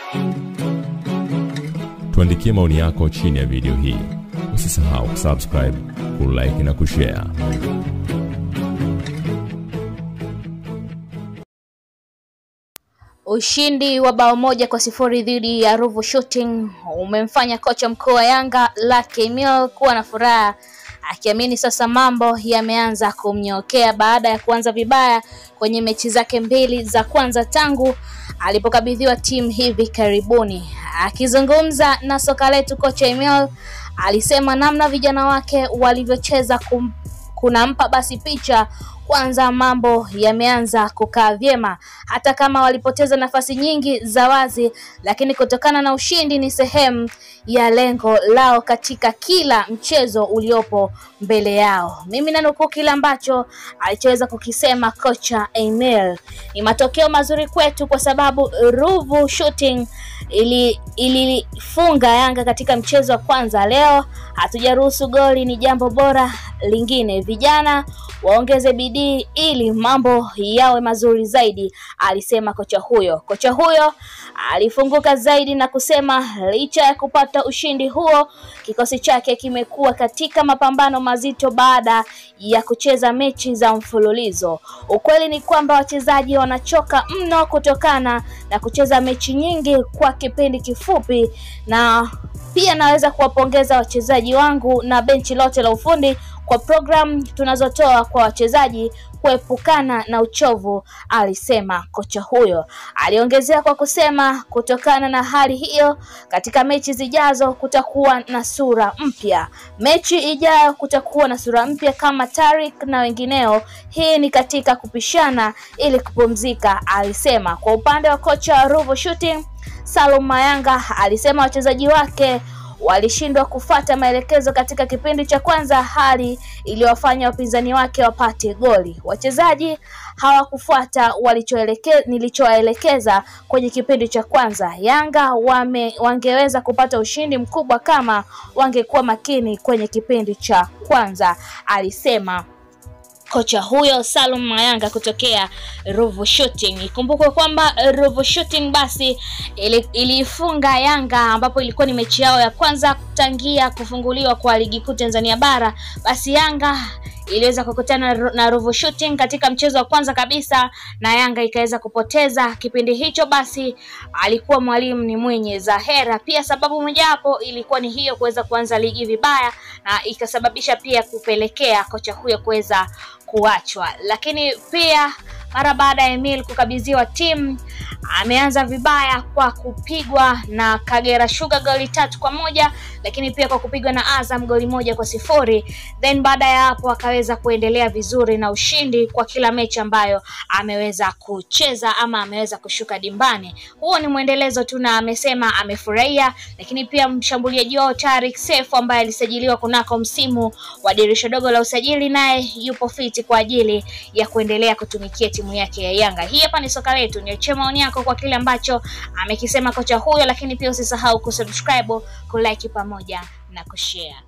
Tuandikie maoni yako chini ya video hii. Usisahau kusubscribe, kulike na kushare. Ushindi wa bao moja kwa sifuri dhidi ya Ruvu Shooting umemfanya kocha mkuu wa Yanga Lucky Emile kuwa na furaha akiamini sasa mambo yameanza kumnyokea baada ya kuanza vibaya kwenye mechi zake mbili za kwanza tangu alipokabidhiwa timu hivi karibuni. Akizungumza na soka letu, kocha Emile alisema namna vijana wake walivyocheza kum, kunampa basi picha kwanza mambo yameanza kukaa vyema, hata kama walipoteza nafasi nyingi za wazi, lakini kutokana na ushindi ni sehemu ya lengo lao katika kila mchezo uliopo mbele yao. Mimi nanukuu kile ambacho alichoweza kukisema kocha Emil: ni matokeo mazuri kwetu kwa sababu Ruvu Shooting ili ilifunga Yanga katika mchezo wa kwanza. Leo hatujaruhusu goli, ni jambo bora. Lingine, vijana waongeze bidii ili mambo yawe mazuri zaidi, alisema kocha huyo. Kocha huyo alifunguka zaidi na kusema licha ya kupata ushindi huo, kikosi chake kimekuwa katika mapambano mazito baada ya kucheza mechi za mfululizo. Ukweli ni kwamba wachezaji wanachoka mno kutokana na kucheza mechi nyingi kwa kipindi kifupi, na pia naweza kuwapongeza wachezaji wangu na benchi lote la ufundi kwa programu tunazotoa kwa wachezaji kuepukana na uchovu, alisema kocha huyo. Aliongezea kwa kusema kutokana na hali hiyo, katika mechi zijazo kutakuwa na sura mpya. Mechi ijayo kutakuwa na sura mpya kama Tarik na wengineo. Hii ni katika kupishana ili kupumzika, alisema. Kwa upande wa kocha wa Ruvu Shooting Salum Mayanga alisema wachezaji wake walishindwa kufata maelekezo katika kipindi cha kwanza, hali iliyowafanya wapinzani wake wapate goli. Wachezaji hawakufuata walichoeleke, nilichowaelekeza kwenye kipindi cha kwanza. Yanga wame, wangeweza kupata ushindi mkubwa kama wangekuwa makini kwenye kipindi cha kwanza, alisema kocha huyo Salum Mayanga kutokea Ruvu Shooting. Ikumbukwe kwamba Ruvu Shooting basi iliifunga Yanga ambapo ilikuwa ni mechi yao ya kwanza tangia kufunguliwa kwa ligi kuu Tanzania bara. Basi Yanga iliweza kukutana na Ruvu Shooting katika mchezo wa kwanza kabisa na Yanga ikaweza kupoteza kipindi hicho. Basi alikuwa mwalimu ni mwenye Zahera. Pia sababu mojawapo ilikuwa ni hiyo, kuweza kuanza ligi vibaya, na ikasababisha pia kupelekea kocha huyo kuweza kuachwa. Lakini pia mara baada ya Emil kukabidhiwa timu ameanza vibaya kwa kupigwa na Kagera Sugar goli tatu kwa moja lakini pia kwa kupigwa na Azam goli moja kwa sifuri. Then baada ya hapo akaweza kuendelea vizuri na ushindi kwa kila mechi ambayo ameweza kucheza ama ameweza kushuka dimbani. Huo ni mwendelezo tu, na amesema amefurahia. Lakini pia mshambuliaji wao Tarik Sefu ambaye alisajiliwa kunako msimu wa dirisha dogo la usajili, naye yupo fiti kwa ajili ya kuendelea kutumikia timu yake ya Yanga. Hii hapa ni soka letu, niachie maoni yako kwa kile ambacho amekisema kocha huyo, lakini pia usisahau kusubscribe, kulike pamoja na kushare.